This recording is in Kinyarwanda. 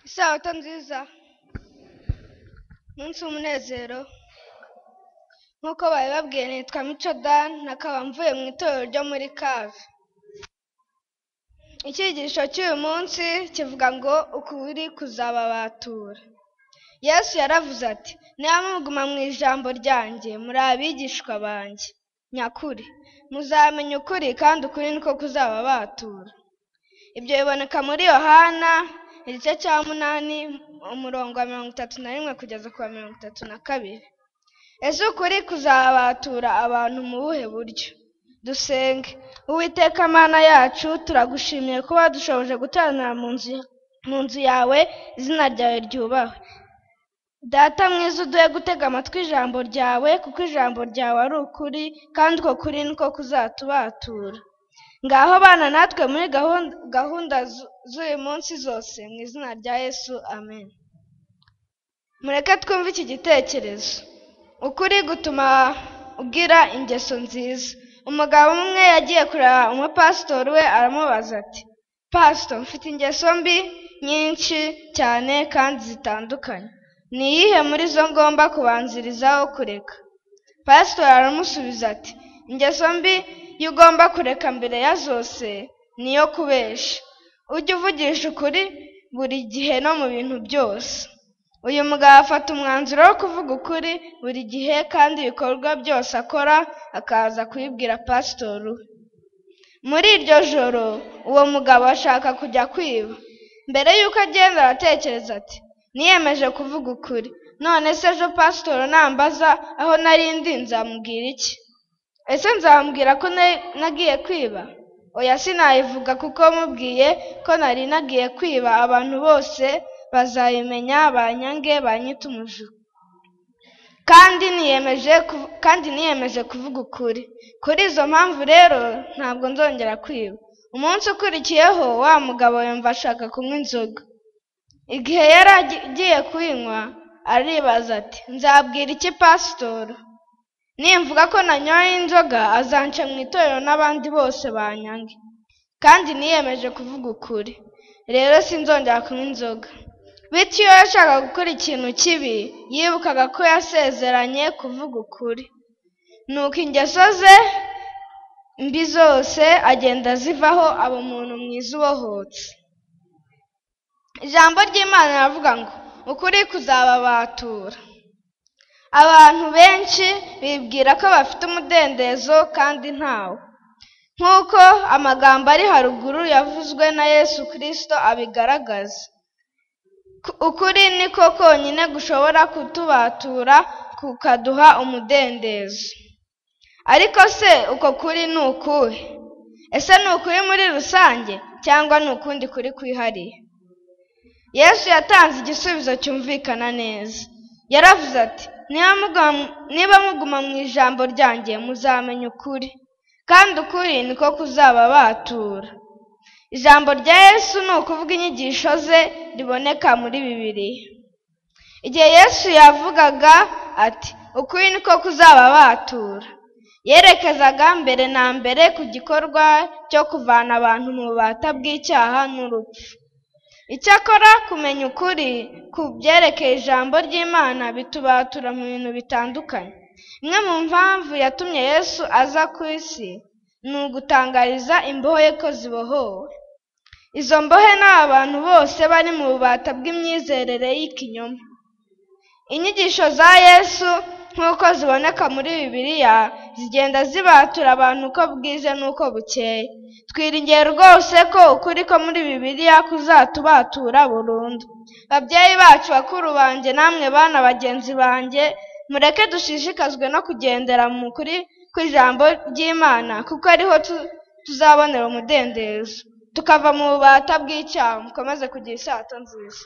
isabato nziza umunsi w'umunezero nk'uko babibabwiye nitwa mico dan nakaba mvuye mu itorero ryo muri kave icyigisho cy'uyu munsi kivuga ngo ukuri kuzababatura yesu yaravuze ati niba muguma mu ijambo ryanjye muri abigishwa banjye nyakuri muzamenya ukuri kandi ukuri niko kuzababatura ibyo biboneka muri yohana igice cya munani umurongo wa mirongo itatu na rimwe kugeza ku wa mirongo itatu na kabiri ese ukuri kuzabatura abantu mu buhe buryo dusenge uwiteka mana yacu turagushimiye kuba dushoboje guteranira mu nzu mu nzu yawe izina ryawe ryubahwe data mwiza uduhe gutega amatwi ijambo ryawe kuko ijambo ryawe ari ukuri kandi uko kuri niko kuzatubatura ngaho bana natwe muri gahunda gahunda zu- z'uyu munsi zose mu izina rya yesu amen mureke twumve iki gitekerezo ukuri gutuma ugira ingeso nziza umugabo umwe yagiye kureba umupasitori we aramubaza ati pasito mfite ingeso mbi nyinshi cyane kandi zitandukanye ni iyihe muri zo ngomba kubanzirizaho kureka pasitori aramusubiza ati ingeso mbi yo ugomba kureka mbere ya zose ni iyo kubesha ujye uvugisha ukuri buri gihe no mu bintu byose uyu mugabo afata umwanzuro wo kuvuga ukuri buri gihe kandi ibikorwa byose akora akaza kubibwira pasitori we muri iryo joro uwo mugabo ashaka kujya kwiba mbere y'uko agenda aratekereza ati niyemeje kuvuga ukuri none se ejo pasitori nambaza aho nari ndi nzamubwira iki ese nzamubwira ko na- nagiye kwiba oya sinayivuga kuko mubwiye ko nari nagiye kwiba abantu bose bazayimenya banyange banyite umujura kandi niyemeje kuv- kandi niyemeje kuvuga ukuri kuri izo mpamvu rero ntabwo nzongera kwiba umunsi ukurikiyeho wa mugabo yumva ashaka kunywa inzoga igihe yari agi- agiye kuyinywa aribaza ati nzabwira iki pasitori nimvuga ko nanyoye inzoga azanca mu itorero n'abandi bose banyange kandi niyemeje kuvuga ukuri rero sinzongera kunywa inzoga bityo iyo yashakaga gukora ikintu kibi yibukaga ko yasezeranye kuvuga ukuri nuko ingeso ze mbi zose agenda azivaho aba umuntu mwiza ubohotse ijambo ry'imana riravuga ngo ukuri kuzababatura abantu benshi bibwira ko bafite umudendezo kandi ntawo nk'uko amagambo ari haruguru yavuzwe na yesu kirisito abigaragaza Ku- ukuri niko konyine gushobora kutubatura kukaduha umudendezo ariko se uko kuri ni ukuhe ese ni ukuri muri rusange cyangwa ni ukundi kuri kwihariye yesu yatanze igisubizo cyumvikana neza yaravuze ati niba muguma- niba muguma mu ijambo ryanjye muzamenya ukuri kandi ukuri niko kuzababatura ijambo rya yesu ni ukuvuga inyigisho ze riboneka muri bibiliya igihe yesu yavugaga ati ukuri niko kuzababatura yerekezaga mbere na mbere ku gikorwa cyo kuvana abantu mu bubata bw'icyaha n'urupfu Icyakora kumenya ukuri ku byerekeye ijambo ry'Imana bitubatura mu bintu bitandukanye. Imwe mu mpamvu yatumye Yesu aza ku isi ni ugutangariza imbohe ko zibohowe. Izo mbohe ni abantu bose bari mu bubata bw'imyizerere y'ikinyoma. Inyigisho za Yesu nk'uko ziboneka muri Bibiliya zigenda zibatura abantu uko bwije n'uko bukeye. Twiringiye rwose ko ukuri ko muri Bibiliya kuzatubatura burundu. Babyeyi bacu, bakuru banjye, namwe bana bagenzi banjye, mureke dushishikazwe no kugendera mu kuri kw'ijambo ry'Imana kuko ariho tu- tuzabonera umudendezo tukava mu bubata bw'icyaha mukomeze kugira isato nziza